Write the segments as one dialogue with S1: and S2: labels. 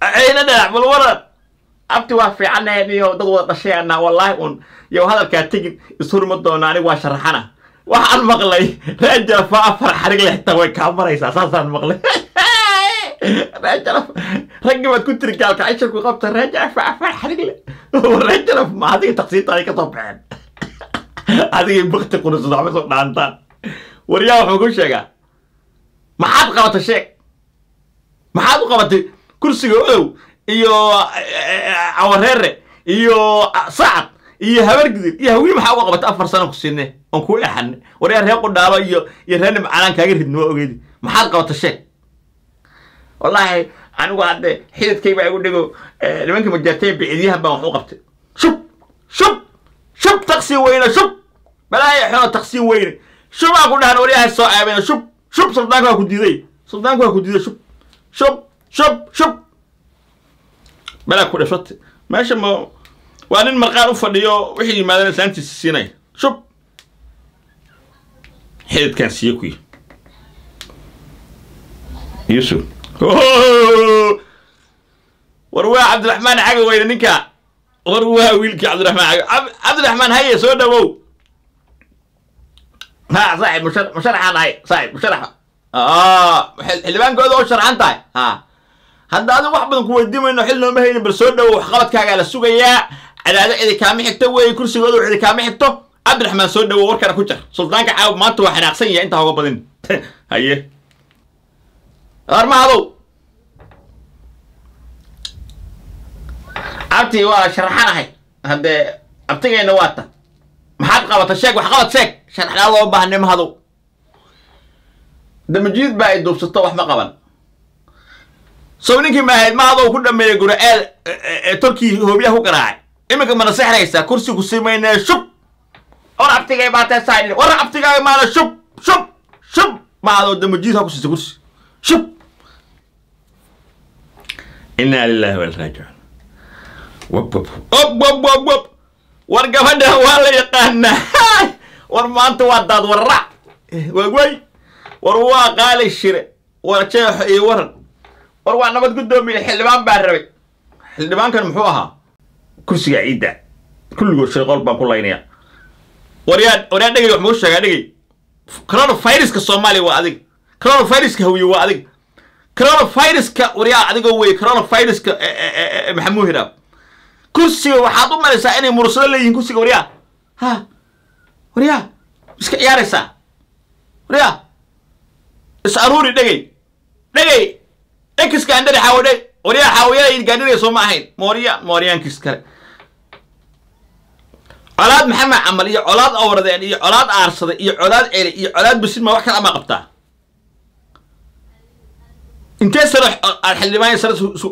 S1: ayna dhanac bal waran abti waa fiicaneen iyo dad wada dhashayaana wallaahi un iyo hadalkaa tegin ishurma doona anigu waa sharaxana waxaan maqlay reejalafa afar xarig lexta way kaa maraysaa saasaan maqlay reejalaf raggii baad ku tiri gaalka cishirku qabta reejalafa afar xarig le reejalaf ma adiga taqsiinta ay ka soo baxeen adigay bakti qurusan waxba soo dhaantaan waryaa wuxuu ku sheegaa maxaad qabatay sheeg maxaad u qabatay kursiga odow iyo awareere iyo sacad iyo habargidir iyo hawiye maxaa uga qabatay afar sano ku sinne oon kuu exane waryaa ree qudhaalo iyo iyo ree nimcanaan kaaga ridni waa ogeedi maxaad qabatay sheeg wallaahi anigu hadde xididkayba igu dhigo nimankii majaartay bicidyahan baan wax u qabtay shub shub shub taqsiin weyne shub balaayo xono taqsiin weyne shubaa ku dhahan waryahay soo aabeen shub shub suldaanka waa ku diiday suldaanka waa ku diiday shub shub shub shub balaa ku dhashate meesha ma waa nin marqaan u fadhiyo wixii yimaadeen islaantiisa siinay shub xididkaan siiye kuyi yusuf war waa cabdiraxmaan caga weyne ninka war waa wiilkii cabdiraxmaan caga cabdiraxmaan haye soo dhawow ha saaxib mushar musharaxaan ahay saaxib musharaxa xildhibaankooda oo sharxan tahay ha hadda adigu wax badan ku weydiimayno xil nooma haynin bal soo dhawow waxqabadkaagaa la sugayaa cadaado cidi kaama xigto weeye kursigooda cidi kaama xigto cabdiraxmaan soo dhawow warkana ku jar suldaanka caawib maanta waa xanaaqsan yahay intaa hoga badin haye armahadow abti waa sharaxanahay haddee abtigayna waa ta maxaad qabata sheeg wax qabad sheeg sharaxnaa loo baahnay mahadow damajiid baa ay duubsato wax ma qaban sow ninkii maahayd mahadow ku dhameeyey gura-eel tolkii hoobiyaha ku garaacay iminka mana sexraysaa kursi ku simaynee shub war abtigay baa tee saa war abtigaaga maana shub shub shub mahadow damajiid ha ku siisa kursi shub inaa lillahi walraajicuun wab wab wab wab wab wab war gabadha waa la yaqaanaa war maanta waa daad warrac waagway war waa qaali shire war jeexo iyo waran war waa nabad guddoomiye xildhibaan baa rabay xildhibaankan muxuu ahaa kursiga ciidda kulligood shayqool baan ku laynaya waryaa waryaa dhegay wax muu sheegaa dhegay coronaviruska soomaaliya waa adiga coronaviruska hawiye waa adiga coronaviruska waryaa adigoo weye coronaviruska maxamuu hiraab kursiga waxaad u malaysaa inay mursado leeyihiin kursiga waryaa ha waryaa iska ciyaaraysaa waryaa is aruuri dhegay dhegay ekis gaandhari xaawo dheg waryaa xaawayada gaandhariga soo ma ahayn mooriyaan mooriyaankiis kale colaad maxamed camal iyo colaad awradeen iyo colaad aarsada iyo colaad celi iyo colaad bisinma wax kale ama qabtaa intee sano aad xildhibaan sano su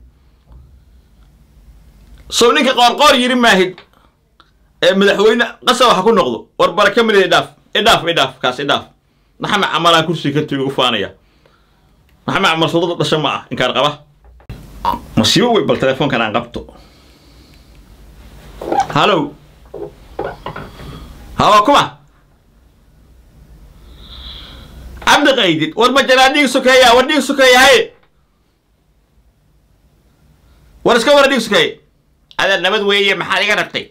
S1: sow ninka qoorqoor yiri maahid ee madaxweyne qasa waxa ku noqdo war baraka mid idhaaf idhaaf idhaaf kaas idhaaf maxamed camalaan kursiga ka tegi u faanaya maxamed camal sodada dhasha ma ah inkaan qaba masiibo wey bal telefoonkan aan qabto hallow hawa kuma cabdi qaydid war ma jaraa dhiig sokeeya war dhiig sokeeya haye war iska wara dhiig sokeeye adaa nabad weeye maxaad iga rabtay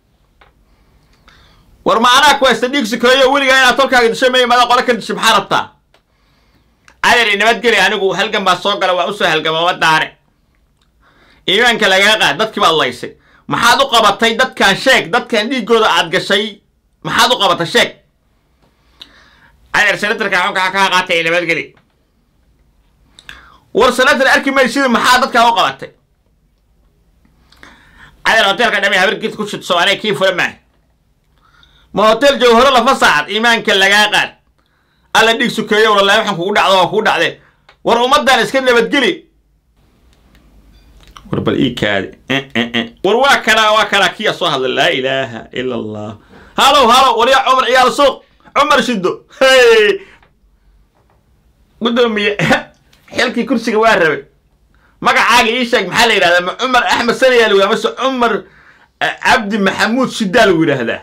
S1: war ma anaa ku haysta dhiig sokeeyo weligaa inaad tolkaaga disho maya maada qole ka disho maxaa rabtaa adeer nabadgeli anigu halgan baa soo gala waa usoo halgama ma daare iimaanka lagaa qaad dadkii baad laysay maxaad u qabatay dadkan sheeg dadkan dhiiggooda aad gashay maxaad u qabatay sheeg adeer senatarka xunkaa kaa qaatay nabadgeli war senatar arki maysid maxaa dadkaa u qabatay adeer hoteelka dhame habarkiis ku shid soomaaliya kii fula maaha ma hotel jawharo lafa saacad iimaanka lagaa qaad alla dhiig sukeeyo walaalahi waxaan kugu dhacdo waa kugu dhacde war ummaddan iska nabadgeli war bal ii kaadi war waa kanaa waa kanaa kiya soo hadla laa ilaaha ila allah halow halow waryaa cumar ciyaal suuq cumar shido hey guddoomiye xilkii kursiga waa rabay magacaaga ii sheeg maxaa la yidhahdaa ma cumar axmed sanayaa lagu yidhahda mase cumar cabdi maxamuud shidaa lagu yidhaahdaa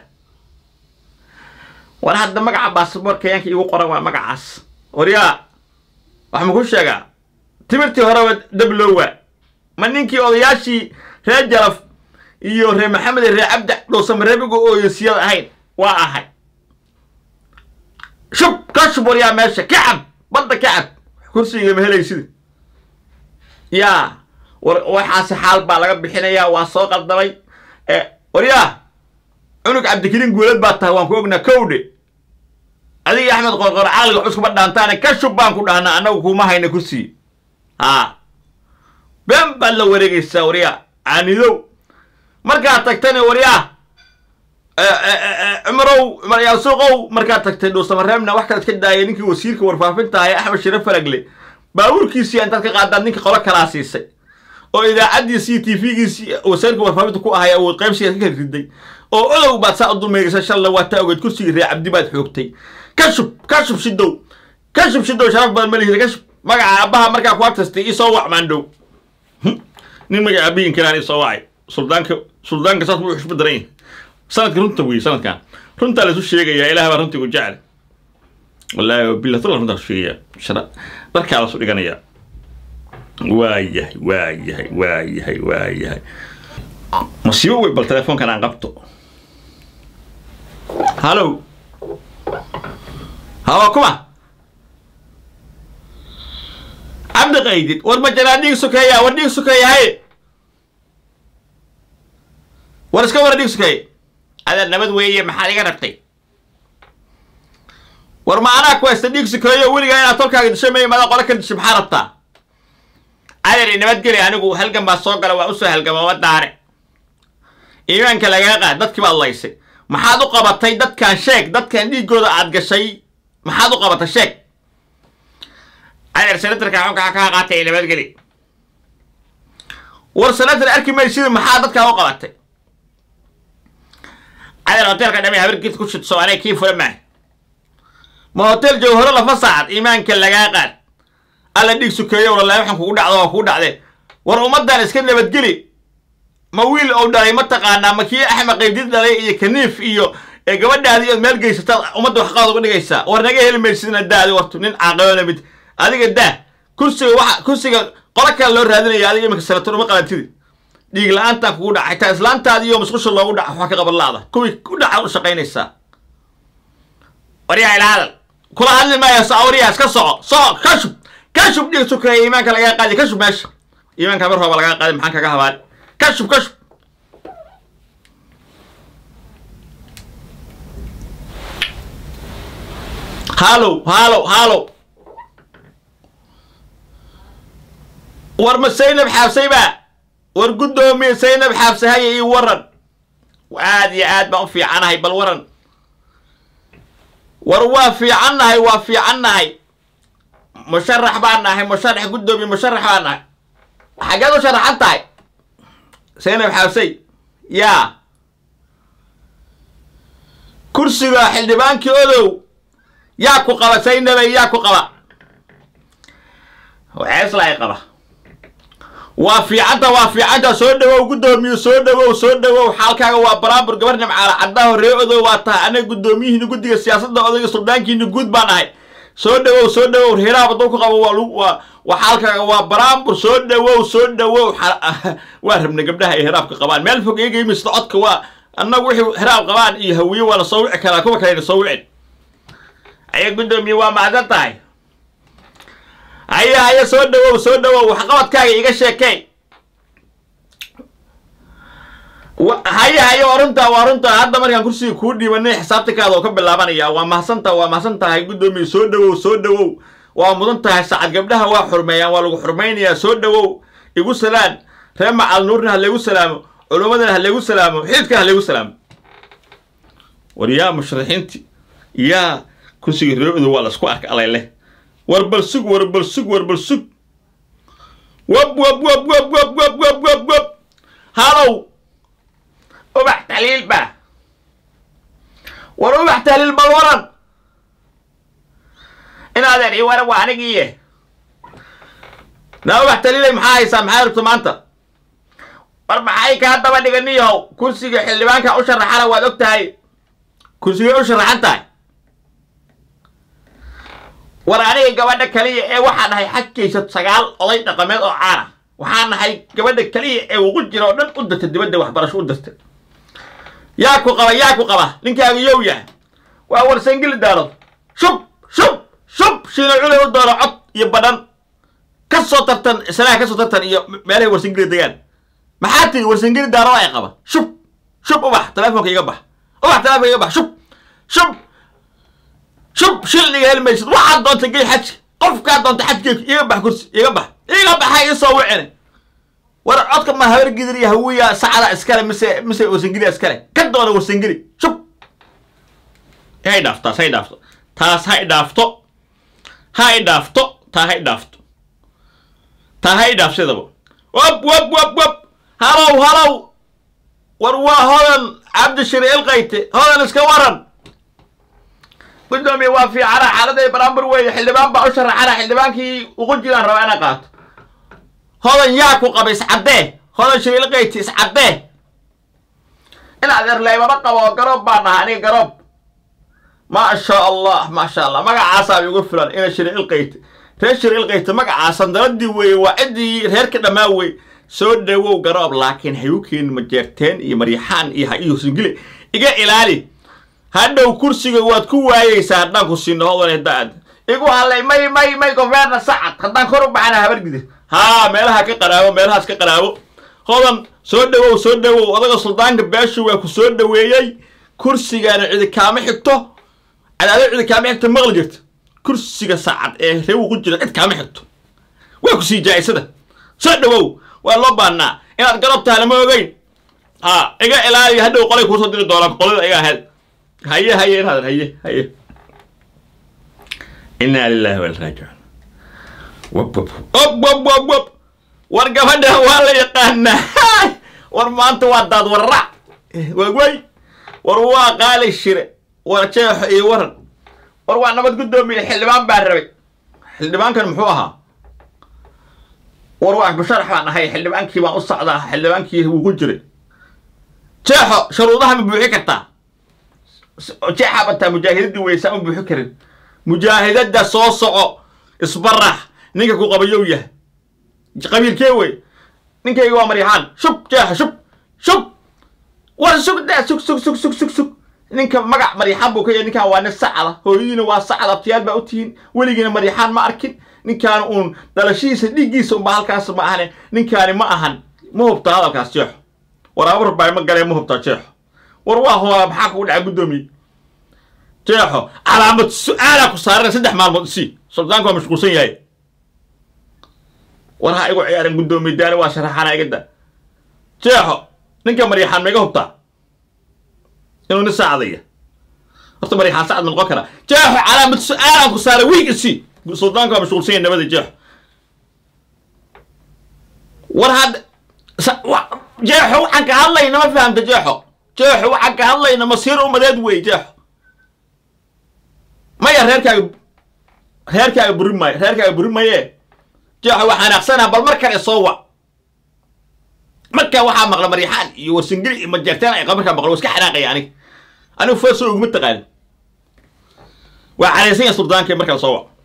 S1: war hadda magaca baasboorka yaanka igu qoran waa magacaas waryaa wax maku sheegaa timirtii horeba dablowaa ma ninkii odayaashii reer jalaf iyo reer maxamed iyo reer cabdi dhowsamareebiga ooyosiyad ahayn waa ahay shub ka shub waryaa meesha ka cab badda ka cab kursiga ma helaysida yaa war waxaase xaal baa laga bixinayaa waa soo qaldamay waryaa cunug cabdikariin guulad baa tahay waan ku ognaa kowdhe adiga axmed qorqor caqliga wax iskuma dhaantaane ka shub baan ku dhahnaa annagu kuma hayna kursiga haa been baad la wareegaysaa waryaa caanidow markaad tagtana waryaa cumarow maryaa suuqow markaad tagtay dhuusamareebna wax kale iska daayay ninkii wasiirka warfaafinta ahay axmed shire falagle baabuurkiisii intaad ka qaadaad ninka qolo kalaa siisay oo idaacaddiisii t v-giisii wasiirka warfaafinta ku ahay awood qaybsiga ka kala riday oo odow baad saa u dulmeegaysa shalla waa taa ogeed kursigii ree cabdi baad xoogtay ka shub ka shub shidow ka shub shidow sharaf badan ma lihida ka shub magaca aabbaha markaa ku agtastay isoo wac maandhow nin magaca aabbihin kalaan isoo wacay suldaanka suldaanka saas buu xushba daran yahay sanadka runta wey sanadkan runtaa laisu sheegayaa ilaah baa runtii ku jecel wallaahi bilatula runtaa isu sheegayaa shara darkaa lasu dhiganayaa waayahay waayahay waayahay waayahay masiibo wey bal telefoonkan aan qabto hallow hawa kuma cabdi qaydid war ma janaa dhiig sukeeya war dhiig sukeeya haye war iska wara dhiig sukeeye adaa nabad weeye maxaad iga rabtay war ma anaa ku haysta dhiig sukeeyo weligaa inaad tolkaaga disho may madaa qole ka disho maxaa rabtaa adari nabadgeli anigu halgan baa soo gala waa usoo halgama wa daare iimaanka lagaa qaad dadkii baad laysay maxaad u qabatay dadkan sheeg dadkan dhiiggooda aad gashay maxaad u qabatay sheeg adeer senatarka xunka kaa qaatay nabadgeli war senatar arki maysida maxaa dadkaa u qabatay adeer hoteelka dhame habarkiisa ku shidso anay kii fura maaha ma hotel jawharo lafa saacad iimaanka lagaa qaad alla dhiig sukeeyo walahi waxaan kugu dhacdo waa kugu dhacde war ummaddan iska nabadgeli ma wiil ou dhalay ma taqaanaa ma kii axmed qaybdid dhalay iyo kaniif iyo gabadhaadi ood meel geysataad ummadda waxqaad uga dhigaysaa war naga heli maysidna daadi wartu nin caaqilona mid adiga daa kursiga waxa kursiga qolo kale loo raadinaya adiga iminka senator uma qalantidi dhiig la-aantaan kugu dhaca xitaa islaantaadi iyo musqusha loogu dhaca waxaa ka qaban laada kuwii ku dhaca u shaqaynaysaa waryaa ila hadal kula hadli maayo sawariyaa iska soco soco ka shub ka shub dhiig sukeeya iimaanka lagaa qaadi ka shub meesha iimaanka mar rooba lagaa qaadi maxaan kaga habaan ka shub ka shub hallow hallow hallow war ma saynab xaabsay baa war guddoomiye saynab xaabsay haya ii waran aad iyo aad baan u fiicanahay bal waran war waa fiicannahay waa fiicannahay musharax baan nahay musharax guddoomiye musharax baan nahay xaggeed u sharaxan tahay saynab xaabsay yaa kursiga xildhibaankii odow yaa ku qaba saynabay yaa ku qaba ceeslay qaba waa fiicanta waa fiicanta soo dhawow guddoomiye soo dhawow soo dhawow xaalkaaga waa baraambur gabar nimcaala caddaho ree odow waa tahay anaga guddoomiyihiina guddiga siyaasadda odayga suldaankiina guud baan ahay soo dhawow soo dhawow reeraha baduu ku qabo waa waa xaalkaaga waa baraambur soo dhawow soo dhawow waa rabna gabdhaha ay hiraabka qabaan meel fog iyaga imisda codka waa annagu wixii hiraab qabaan iyo hawiye waa la soo wici karaa kuwa kalena soo wicin aya guddoomiye waa macdan tahay haya haya soo dhawow soo dhawow waxqabadkaaga iga sheekey haya haya waa runtaa waa runtaa hadda markaan kursiga kuu dhiibanay xisaabtikaada oo ka bilaabanaya waa mahadsantaa waa mahadsan tahay guddoomiye soo dhawow soo dhawow waa mudan tahay saacad gabdhaha waa xurmeeyaan waa lagu xurmaynayaa soo dhawow igu salaan ree macal nuurna ha laygu salaamo culummadana ha laygu salaamo xididkana ha laygu salaamo war yaa musharaxiinti yaa kursiga ree-odow waa la isku arka alayleh war bal sug war bal sug war bal sug wab wab wab wab wab wab wab wab wab halow ubax taliil ba war ubax taliil bal waran inaadeer ii waran waa anigiiye naa ubax taliilay maxaa haysaa maxaa rabta maanta war maxay kaa daba dhiganiyahow kursiga xildhibaanka u sharaxana waad og tahay kursigay u sharaxan tahay war aniga gabadha kaliya ee waxaa dhahay xagkaysa sagaal oday dhaqameed oo caana waxaan nahay gabadha keliya ee ugu jira oo dhan u dirtay dibadda waxbarasho u dirtay yaa ku qaba yaa ku qaba ninkaaga yow yahay waa warsangeli daarad shub shub shub shiina culay u doono cod iyo badhan ka soo tartan islaha ka soo tartan iyo meelahay warsangeli degaan maxaa tiri warsangeli daarada ay qaba shub shub ubax telefonka iga bax ubax telefonka iga bax shub shub shub shilniga heli maysid waxaad doonta gey xajka qofkaa doonta xajkeeku iga bax kursi iga bax iga baxa ii soo wicine war codka ma habar gidir iyo hawiya sacda iskale mise mise warsangeli iskale ka doona warsangeli shub hay dhaafto taas hay dhaafto taas hay dhaafto hay dhaafto taa hay dhaafto taa hay dhaafsidaba wab wab wab wab halow halow war waa hodan cabdishiri ilqayte hodan iska waran gudoomiye waa fiicana xaaladday baraambur weeye xildhibaan baa u sharaxana xildhibaankii ugu jiraan rabaa inaan qaato hodan yaa ku qaba iscaddee hodan shiri ilqayte iscaddee in adeer laymama qabo garoob baan nahaa aniga garoob ما شاء الله ما شاء الله مقعاسا بيقول فلان إنا شري القيت ريش شري القيت مقعاسا دردي وي وعدي ريرك دماوي سود دو قراب لكن هيوكين مجرتين إي مريحان إي هايو سنجلي إيجا إلالي هادو كرسي واد كو وايي سادنا كرسي نهو نداد إيجو هالي ماي ماي ماي كوفيرنا سعد خدان كورو بعنا هبر جدي ها ميلها كقراوة ميلها كقراوة هودن سود دو سود دو أدغا سلطان باشو وكو سود دويي كرسي كان عيدي كامي حكتو cadaadad cidi kaama xigto maqli jirta kursiga saacad ee reewu ku jira cid kaama xigto waa ku sii jaa'isada soo dhawow waa loo baannaa inaad garab tahay lama ogeyn ha iga ilaaliya hadhow qolay kuusoo diri doonaan qolada iga ahayd haye haye inaadan haye haye inaa lillahi wa raajicuun wab wab wab wab wab wab war gabadha waa la yaqaanaa war maanta waa daad warrac waagway war waa qaali shire war jeexo iyo waran war waa nabad guddoomiye xildhibaan baa rabay xildhibaankan muxuu ahaa war waa basharax baan ahay xildhibaankii baan u socdaa xildhibaankii wuu ku jiray jeexo sharuudaha ma buuxi kartaa jeexaa bataa mujaahidadii weysaan u buuxi karin mujaahidada soo soco isbarax ninka ku qabayow yahay qabiilkee wey ninkayga waa maryaxaan shub jeexo shub shub war sug daa sug sug sug sug sug sug ninka magac maryaxaan buu ka yahay ninkan waa nin sacda hooyadiina waa sacad abtiyaal baa u tihiin weligiina maryaxaan ma arkin ninkaan uun dhalashihiisa dhiiggiisa unba halkaas ma ahane ninkaani ma ahan ma hubtaa hadalkaas jeexo war abar baa ma galee ma hubtaa jeexo war waa hoola maxaa kugu dhaca guddoomiye jeexo calaamad su-aalaa ku saarana saddex maalmood isii suldaanku waa mashquulsan yahay war ha igu ciyaaran guddoomiye daani waa sharaxana igada jeexo ninka maryaxaan ma iga hubtaa inuu nin saacdaya horta maryaxaan sacad ma noqon karaa jeexo calaamad su-aalaan ku saaray wiig isii suldaanku waa mashquulsan yahay nabada jeexo war hadda jeexo waxaan ka hadlayna ma fahamta jeexo jeexo waxaan ka hadlayna masiir umadeed wey jeexo maya reerkaaga reerkaaga buri maayo reerkaaga buri maye jeexo waxaan aqsanaa bal mar kale soo wac markaa waxaa maqla maryaxaan iyo warsingili iyo majeerteen ay markaa maqlo waa iska xanaaqaya aniga anigu feeso uguma taqaanin waa caraysan yahay suldaanka markaa soo wac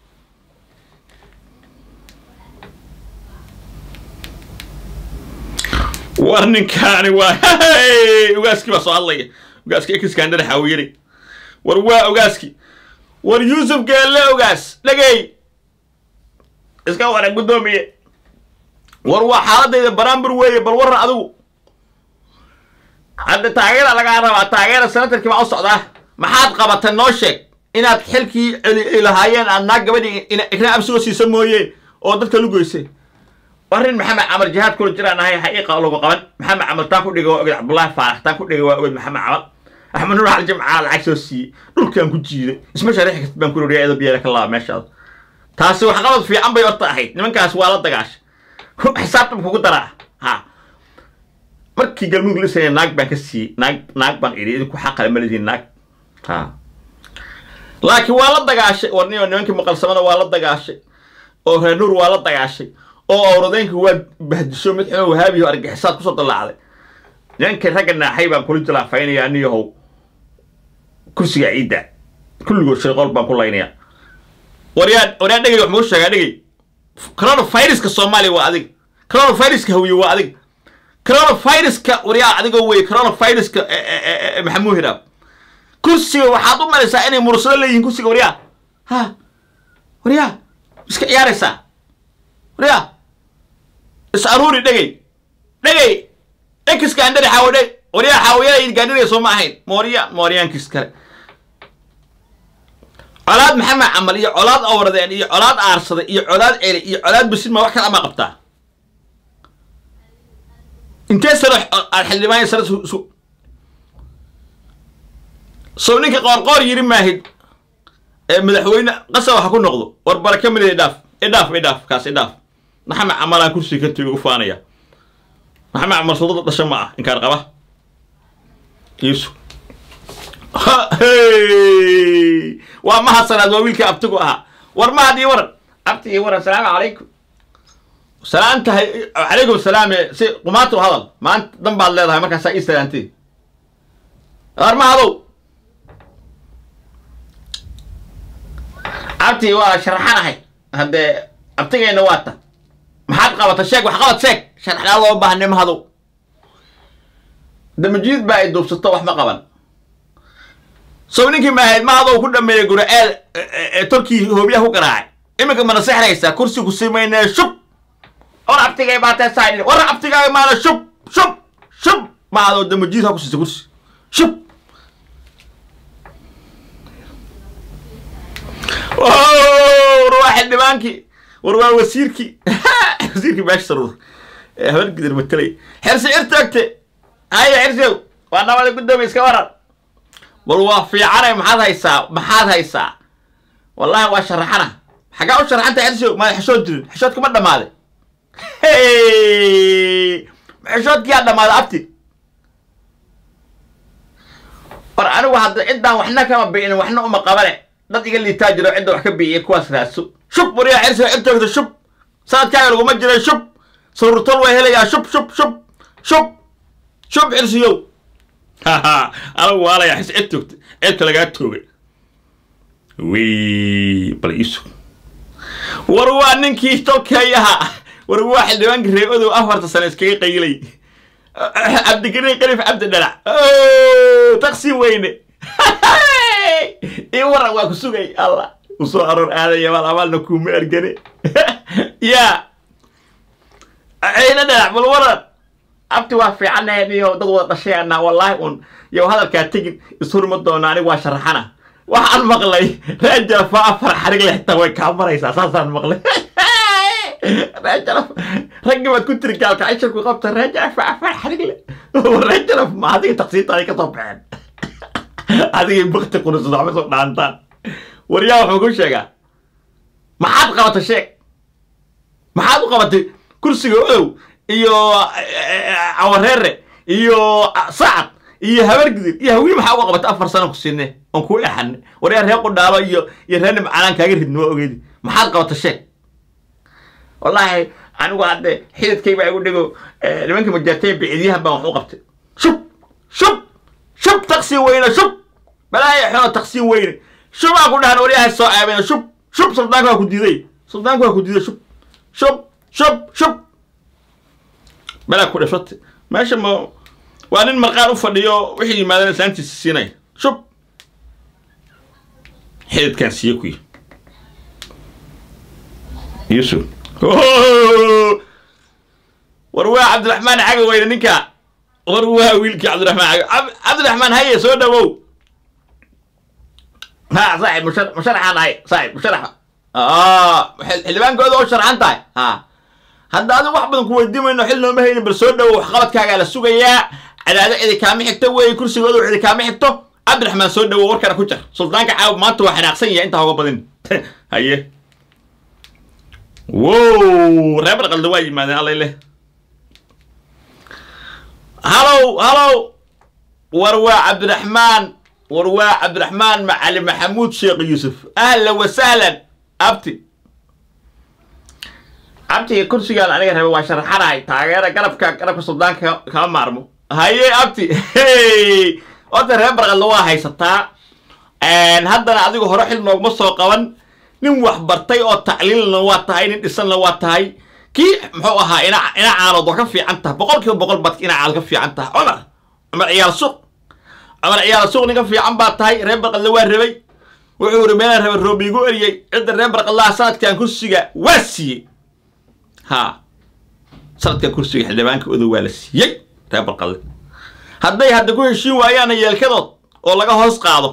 S1: war ninkaani waa ogaaskii baa soo hadlaya ogaaskii ekiskandar xaawiyari war waa ogaaski war yuusuf geelle ogaas dhegey iska waran guddoomiye war waa xaaladayda baraambur weeye bal waran adigu hadda taageera lagaa rabaa taageera senatarkii baa u socdaa maxaad qabata noo sheeg inaad xilkii celi lahaayeen aad naag gabadhii ikna absigo siisa mooyeen oo dadka lugoysay warin maxamed camar jihaad kula jiraan ahay xaqiiqa lagu qaban maxamed camar taan ku dhigay waa oged cabdullaahi faarax taan ku dhigay waa oged maxamed camar axmed nuur xal jimcaala lacag soo siiyey dhulkaan ku jiiday isma shariixi kartid baan ku roriya eedo biyeera ka laaba meeshaada taasi waxqabad fiican bay horta ahayd nimankaas waa la dagaashay xisaabtan kugu daraa ha markii galmudug lisaya naag baan ka siiyey naag naag baan idhi idinku xaqale ma lidiin naag ha laakiin waa la dagaashay war nimankii maqalsamada waa la dagaashay oo reer nuur waa la dagaashay oo awradeynka waa bahdisho mid xuma wahaabiyo argaxisaad kusoo dallaacday nimankii ragga naaxay baan kula jilaafaynaya aniyahow kursiga ciidda kulligood shirqool baan ku laynayaa waryaa waryaa dhegay wax muu sheegaa dhegay coronaviruska soomaaliya waa adiga coronaviruska hawiye waa adiga coronaviruska waryaa adigoo wey coronaviruska maxamuu hiraab kursiga waxaad u malaysaa inay mursado leeyihiin kursiga waryaa ha waryaa iska ciyaaraysaa waryaa is aruuri dhegey dhegey ex gaandhari xaawo dheg waryaa xaawayada gaandhariga soo ma ahayn mooriya mooriyaankiis kale colaad maxamed camal iyo colaad awradeen iyo colaad aarsada iyo colaad celi iyo colaad bisin ma wax kale ama qabtaa intee sano aad xildhibaan sano su sow ninka qoorqoor yiri maahid ee madaxweyne qasab waxa ku noqdo war baraka mid idhaaf idhaaf idhaaf kaas idhaaf maxamed camalaan kursiga ka tegay u faanaya maxamed camal sodada dhasha ma ah inkaan qaba iisu waa mahadsanaad waa wiilkii abtigu ahaa war mahad ii waran abti ii waran salaamu calaykum salaan tahay calaykum salaam si qumaatu hadal maanta dan baad leedahay markaasaa ii salaantay war mahadow abti waa sharaxanahay haddee abtigayna waa ta maxaad qabata sheeg wax qabad sheeg sharaxnaa loo baahnay mahadow damajiid baa ay duubsato wax ma qaban sow ninkii maahayd mahadow ku dhameeyey guraceel ee torkii hoobiyaha ku garaacay iminka mana sexraysaa kursi ku simaynee shub war abtigay baatee saa war abtigaaga maana shub shub shub mahadow damajiid ha ku siisa kursi shub war waa xildhibaankii war waa wasiirkii wasiirkii meesha saruur ee habar gidir matelay xersi cir taagte haya xersiyow waa nabada guddoomiya iska waran bal waa fiicanay maxaad haysaa maxaad haysaa wallahi waa sharaxana xagaa u sharaxanta xersiyow maad xeshood jirin xeshoodka ma dhammaaday xeshoodkiyaa dhammaaday abti war anigu hadda ciddaan waxna kama bi'in waxna uma qabane dad iga liitaa jiro cidda wax ka biiya kuwaas raadso shub waryaa xersiga cid toogta shub sanadkaaga laguma jiray shub sururtol way helayaa shub shub shub shub shub xirsiyow anagu waalaya xis cid toogta cidka lagaa toogay wi bal iisu war waa ninkii tolkayaha war waa xildhibaankii reebadow afarta sano iskaga qayilay cabdigariin qariif cabdi dhalac taqsiin weyne ii waran waa ku sugay allah u soo aroor aadaya maal amaalna kuuma ergane yaa ceyna dhalac bal waran abti waa fiicaneen iyo dad wada dhashayaana wallaahi un yow hadalkaa tegin ishurma doona anigu waa sharaxana waxaan maqlay reejalfa afar xarig lexta way kaa maraysaa saasaan maqlay reejalaf raggii baad ku tiri gaalka cishirku qabta reejalfa afar xarig le reejalaf ma adiga taqsiinta ay ka soo baxeen adigay bakti qurisada waxba soo dhaantaan waryaa wuxuu ku sheegaa maxaad qabatay sheeg maxaad u qabatay kursiga odow iyo cawareere iyo sacad iyo habargidir iyo hawii maxaa uga qabatay afar sana ku siinne oon kuu exane waryaa ree qudhaalo iyo iyo ree nimcanaan kaaga ridni waa ogeedi maxaad qabatay sheeg wallaahi anigu hadde xididkayba igu dhigo nimankii majaartay bicidyahan baan wax u qabtay shub shub shub taqsiin weyne shub balaayo xono taqsiin weyne shubaa ku dhahan waryahay soo aabeen shub shub suldaanka waa ku diiday suldaanka waa ku diiday shub shub shub shub balaa ku dhashote meesha ma waa nin marqaan u fadhiyo wixii yimaadeen islaantiisa siinay shub xididkaan siiye kuyi yusuf war waa cabdiraxmaan caga weyne ninka war waa wiilkii cabdiraxmaan caga cabdiraxmaan haye soo dhawow ha saaxib mushar musharaxaan ahay saaxib musharaxa xildhibaankooda oo sharxan tahay ha hadda adigu wax badan ku weydiimayno xil nooma haynin bal soo dhawow waxqabadkaagaa la sugayaa cadaado cidi kaama xigto weeye kursigooda cidi kaama xigto cabdiraxmaan soo dhawow warkana ku jar suldaanka caawa maanta waa xanaaqsan yahay intaa hoga badin haye wow reebar qalda waa yimaadeen allay leh halow halow war waa cabdiraxmaan war waa cabdiraxmaan macali maxamuud sheekh yuusuf ahlan wasahlan abti abti kursigaan aniga rabe waa sharaxanahay taageera garabka garabka suldaanka kama maarmo haye abti horta reer barqadla waa haysataa haddana adigu hore xil noogma soo qaban nin wax bartay oo tacliilna waa tahay nin dhisanna waa tahay kii muxuu ahaa ina ina caanood waa ka fiican tahay boqol kiiba boqol baad ina caanood ka fiican tahay cumar cumar ciyaal suuq cumar ciyaal suuq nin ka fiican baa tahay reer barqadle waa rabay wuxuu yidhi meelaan rabay roob iigu eriyey cidda reer barqadlaha sanadkan kursiga waa siiyey ha sanadkan kursiga xildhibaanka odow waa la siiyey reer barqadle hadday hadda ku heshiin waayaana yeelkadood oo laga hoos qaado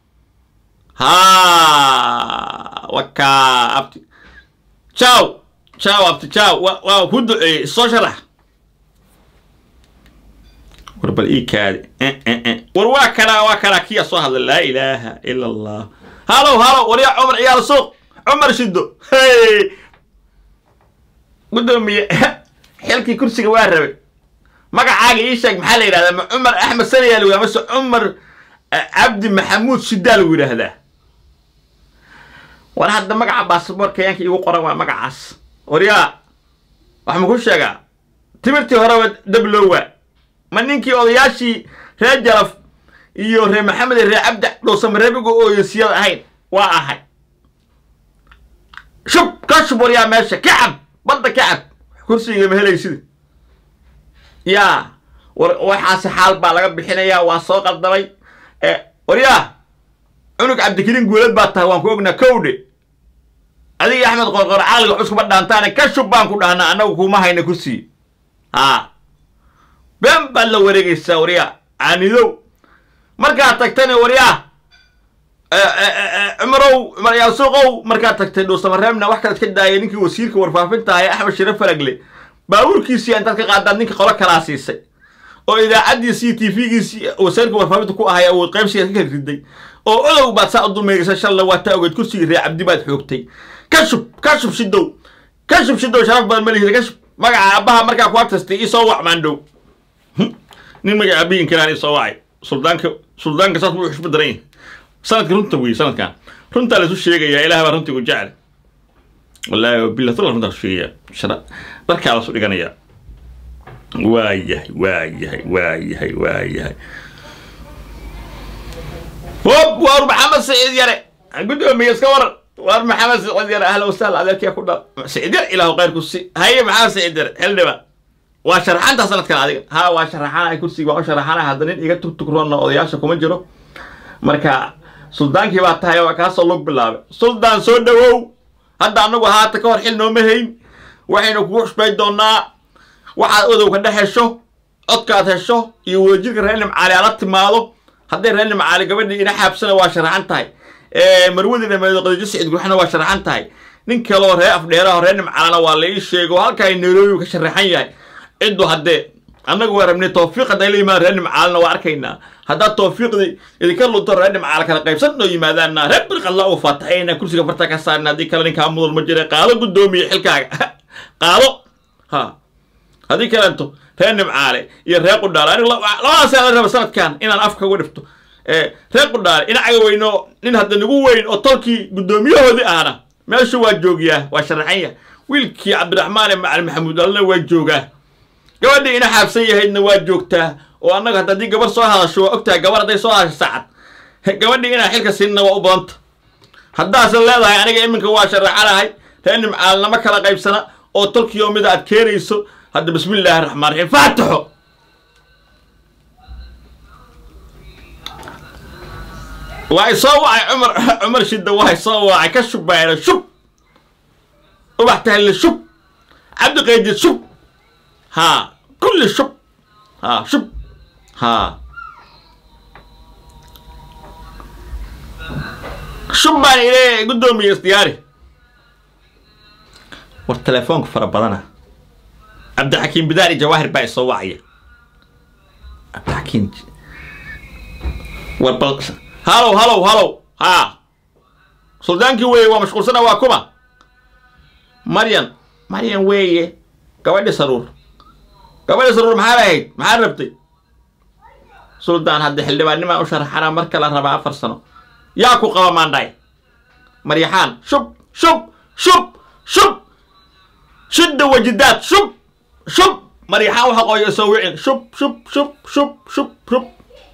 S1: ha wakaa abti jaw jaw abti jaw wa waa ku duceeyey soo sharax war bal ii kaadi war waa kanaa waa kanaa kiya soo hadla laa ilaaha ila allah halow halow waryaa cumar ciyaal suuq cumar shido hey gudoomiye xilkii kursiga waa rabay magacaaga ii sheeg maxaa la yidhahdaa ma cumar axmed sanayaa lagu yidhahdaa mase cumar cabdi maxamuud shidaa lagu yidhaahdaa war hadda magaca baasabor kenyaanka iigu qoran waa magacaas waryaa wax ma ku sheegaa timirtii horeba dablowa ma ninkii odayaashii reer jalaf iyo reer maxamed iyo reer cabdi dhowsama reebiga ooyosiyada ahayn waa ahay shub ka shub waryaa meesha kacab badda kacab kursiga ma helaysida yaa war waxaasi xaal baa laga bixinayaa waa soo qaldamay waryaa cunug cabdikariin guulad baa tahay waan ku ognaa kowdhe adiga axmed qorqor caqliga cuskuma dhaantaane ka shub baan ku dhahnaa annagu kuma hayna kursiga haa been baad la wareegaysaa waryaa caanidow markaad tagtana waryaa cumarow cumar yaal suuqow markaad tagtay dhuusamareebna wax kalead ka daayay ninkii wasiirka warfaafinta ahay axmed shire faragle baabuurkiisii intaad ka qaadaad ninka qolo kalaa siisay oo idaacaddiisii t v-giisii wasiirka warfaafinta ku ahay awood qaybsigaad ka riday oo odow baad saa u dulmeegaysa shalla waa taa ogeed kursigii ree cabdi baad xoogtay ka shub ka shub shidow ka shub shidow sharaf badan malihida ka shub magaca aabbaha markaa ku agtastay isoo wac maandhow nin magaca aabbihin kalaan isoo wacay suldaanka suldaanka saas buu xushba daran yahay sanadka runta wey sanadkan runtaa la isu sheegayaa ilaah baa runtigu jecel wallaahi wabilah tala runtaa isu sheegayaa shara dharkaa lasu dhiganayaa waa yahay waa yahay waa yahay waa yahay hop waar maxamed saciid yare gudoomiye iska waran waar maxamed saciid yare ahla wasahla adeerkiya ku dhal saciid yare ilaahu khayr ku si haye maxamed saciid yare xildhiba waa sharaxanta sanadkan adiga ha waa sharaxanahay kursiga waa u sharaxanahay hadda nin iga tugtugroonna odayaasha kuma jiro marka suldaankii baa tahay waa kaasoo log bilaabay suldaan soo dhawow hadda annagu haata ka hor xil nooma hayn waxaynu kugu xusbay doonaa waxaad odowka dhex hesho codkaad hesho iyo wadajirka reer nimcaali ala timaado hadday reer nimcaali gabadhii ina xaabsana waa sharaxan tahay marwadii dhameedo qadijo sicid gurxana waa sharaxan tahay nin kaloo reer afdheeraho reer nimcaalana waa la ii sheego halkaa nairobi ka sharaxan yahay ciddu haddee annagu waa rabnay tawfiiq hadday la yimaadaan reer nimcaalana waa arkaynaa haddaad tawfiiqdii idinka lunto reer nimcaal kala qaybsan noo yimaadaanna reer birqadla u faataxayna kursiga farta ka saarna haddii kale ninkaa mudan ma jira qaado guddoomiye xilkaaga qaado ha haddii kalento reer nimcaale iyo reer qudhaale anigu labadaas la raba sanadkan inaan afka uga dhifto reer qudhaale inacaga weyno nin hadda nagu weyn oo tolkii guddoomiyahoodii ahna meeshu waa joogiyaa waa sharaxanya wiilkii cabdiraxmaan ee macalin maxamuud alna waa joogaa gabadhii ina xaabsan yahaydna waa joogtaa oo annaga hadda haddii gabar soo hadasho waa ogtahay gabar hadday soo hadasho saacad gabadhii inaan xilka siinna waa u badanta haddaasan leedahay aniga iminka waa sharaxanahay reer nimcaalnama kala qaybsana oo tolkiyo mida aad keenayso hadda bismi illaahi raxmaan raxiim faataxo waa isoo wacay cumar cumar shidda waa isoo wacay ka shubbayna shub ubax tahalle shub cabdi qaydid shub ها كل شب ها شب ها شب baan ile guddoomiye isdiyaari war telefoonka fara badana cabdixakiim bidaari jawaahir baa isoo wacaya cabdixakiim war bal halow halow halow haa suldaankii weeye waa mashquulsana waa kuma maryan maryan weeye gabadhi saruur gabadhi saruur maxaa lahayd maxaa rabtay suldaan hadda xildhibaannimaan u sharaxana marka la rabaa afar sano yaa ku qaba maandhaay maryaxaan shub shub shub shub shidda wajidaad shub shub maryaxaan waxa qooyo soo wicin shub shub shub shub shub shub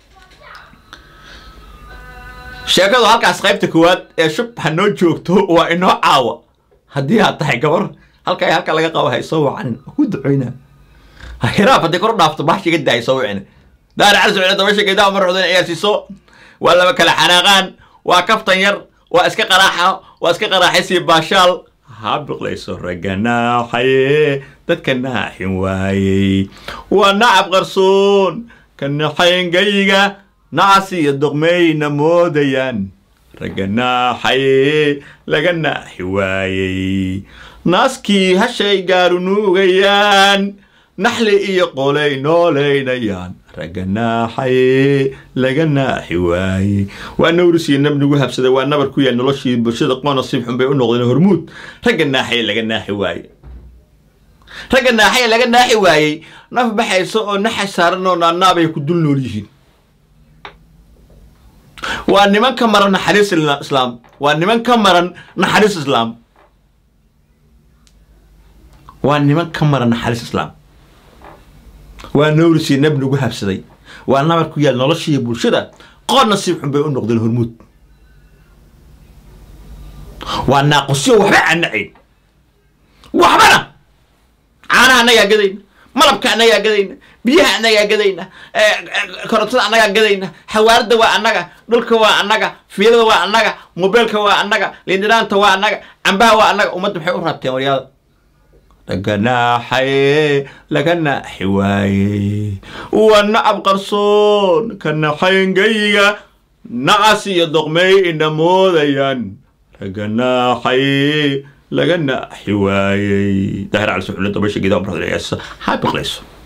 S1: sheekadu halkaas qaybta koowaad ee shub ha noo joogto waa inoo caawa haddii aad tahay gabar halka halka laga qabo hay soo wacanin ku ducoynaa hiraaf haddii kor u dhaafto bahasha iga daay soo wicin daari cali socda dabasha geedaha mar ruxdan ciyaarsiiso waa laba kala xanaaqaan waa kaftan yar waa iska qaraaxa waa iska qaraaxaysi baashaal ha biqlayso ragga naaxaye dadka naaxin waayey waa nacab qarsoon ka naxayngayiga nacas iyo doqmeyna moodayaan ragga naaxaye laga naaxi waayey naaskii hashay gaaru nuugayaan naxli iyo qolay noolaynayaan ragga naaxaye laga naaxi waayey waa nawrisiyo nabnigu habsaday waa nabar ku yahay noloshii bulshada qoona sib xun bay u noqdeen hormuud ragga naaxaye laga naaxi waaye ragga naaxaye laga naaxi waayey naf baxaysa oo naxay saaran oo naanaabay ku dul nool yihiin waa niman ka maran naxariis islaam waa niman ka maran naxariis islaam waa niman ka maran naxariis islaam waa nawrisii nabnigu habsaday waa nabar ku yaal noloshiiyo bulshada qoor nasiib xun bay u noqdeen hormuud waa naaqusyo waxba anacayn waxbana caanaha annagaa gadayna malabka annagaa gadayna biyaha annagaa gadayna korontada annagaa gadayna xawaaradda waa annaga dhulka waa annaga fiilada waa annaga mobeelka waa annaga lindhinaanta waa annaga cambaha waa annaga ummadda maxay u raabteen waryaada laga naaxaye laga naaxi waayey waa nacab qarsoon ka naxayngayiga nacas iyo doqmey ina moodayaan laga naaxaye laga naaxi waayey daahir cali suxulle dabasha geeda umradayasa ha biqlayso